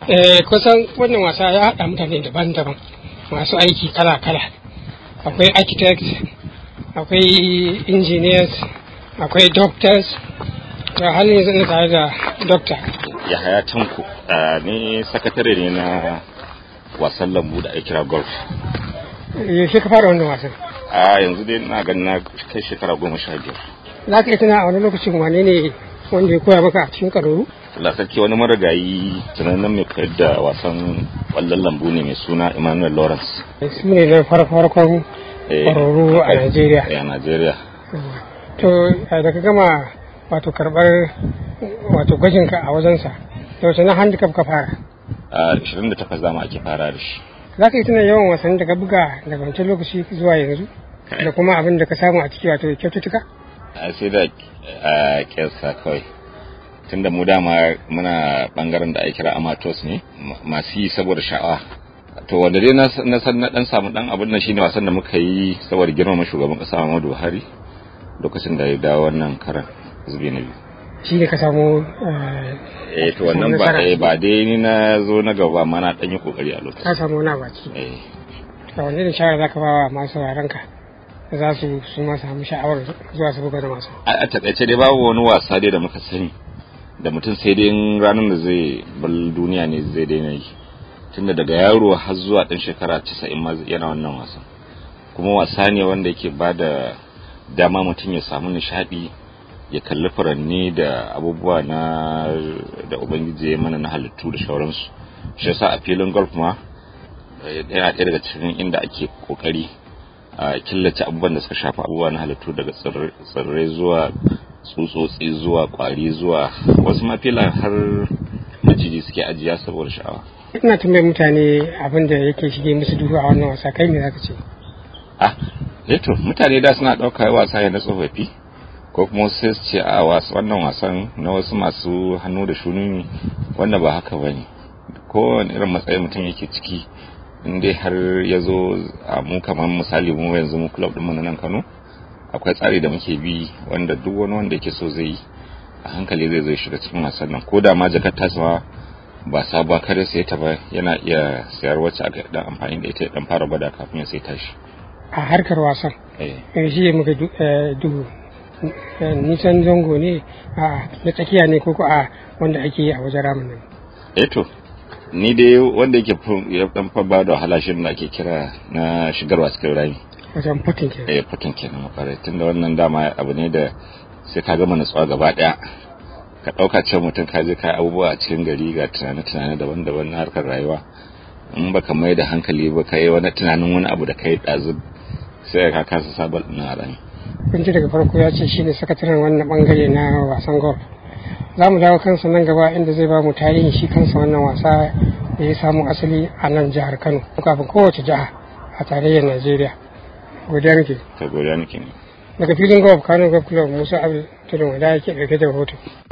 Eh kusan wannan wasa ya haɗa mutane daban-daban masu aiki kala-kala. Akwai architects, akwai engineers, akwai doctors, da halin yanzu ina tare da doctor. Yahaya Tanko ni sakatare ne na wasan lambu da ake kira golf. Yaushe ka fara wannan wasan? A yanzu dai na ganin na kai shekara goma sha biyar. Za ka iya tuna a wani lokacin wane ne wanda ya koya maka a cikin ƙaruru? Lasarki wani marigayi tunanin mai koyar da wasan ƙwallon lambu ne mai suna Emmanuel Lawrence. Su ne na farko-farkon Eh, ƙwararru a Najeriya. eh, A Najeriya. To da ka gama wato karɓar wato gwajinka a wajensa, yaushe na handicap ka fara? A 28 zama ake fara da shi. Za ka yi tuna yawan wasannin da ka buga daga wancan lokaci zuwa yanzu? Da kuma abin da ka samu a ciki wato kyaututtuka? A sai da a kyasa kawai. Tunda mu dama muna bangaren da ake kira amateur ne ma- masu yi saboda sha'awa. To wanda dai na na san na dan samu dan abin nan shine wasan da muka yi saboda girmama shugaban kasa Muhammadu Buhari lokacin da ya dawo wannan karan zubi na biyu. Shi ne ka samu Eh to wannan ba eh, ba dai ni na zo na gaba amma na dan yi kokari a ka lokacin. samu wani baki. Eh Da wanne da shawara za ka ba wa masu sauraronka da za su su ma samu sha'awar zuwa su buga da masu. a a takaice dai babu wani wasa dai da muka sani da mutum sai dai in ranar da zai bar duniya ne zai daina yi tunda daga yaro har zuwa ɗan shekara 90 ma yana wannan wasan kuma wasa ne wanda yake ba da dama mutum ya samu nishaɗi ya kalli furanni da abubuwa na da ubangiji ya mana na halittu da sauransu shi yasa a filin golf ma eh, yana ɗaya daga cikin inda ake kokari a killace abubuwan da suka shafi abubuwa na halittu daga tsirrai- tsirrai zuwa tsutsotsi zuwa kwari zuwa wasu ma filan har maciji suke ajiya saboda sha'awa Ina tambayar mutane abin da yake shige musu duhu a wannan wasa kai me za ka ce? ah eto mutane da suna ɗauka wasa ne na tsofaffi ko kuma wasu sai su ce a wasu wannan wasan na wasu masu hannu da shuni ne wanda ba haka ba ne kowane irin matsayin mutum yake ciki in dai har ya zo a mu kamar misali mu yanzu mu club ɗinmu na nan Kano akwai tsari da muke bi wanda duk wani wanda yake so zai yi a hankali zai zai shiga cikin wasan nan ko da ma jakar tasa ba sabuwa kare sai ta ba yana iya sayar wacce aka dan amfani da ita ya dan fara gwada kafin ya sai tashi A harkar wasan, eh eh, shi ne muka du- eh, duhu. Eh, Nisan zango ne a na tsakiya ne ko ko a wanda ake yi a wajen ramin nan. eto ni dai wanda yake fi- ya dan fa ba da wahala shi da ake kira na shigarwa cikin rami Wajen putin ke. eh fitin kenan makare tunda wannan dama abu ne da sai ka gama natsuwa gaba daya ka dauka cewa mutum ka je ka abubuwa a cikin gari ga tunane-tunane daban-daban na harkar rayuwa in baka mai da hankali ba kai wani tunanin wani abu da kai dazu sai ka kasa sabon ɗin a rami Kun ji daga farko ya ce shi ne sakataren wannan bangare na wasan golf. Za mu dawo kansa nan gaba inda zai ba mu tarihin shi kansa wannan wasa da ya samu asali a nan jihar Kano. Kafin kowace jiha a tarayyar Najeriya. Godiya muke. ta godiya nake ne Daga filin golf Kano Golf Club Musa Abdul Tudun Wada yake ɗauke da rahoto.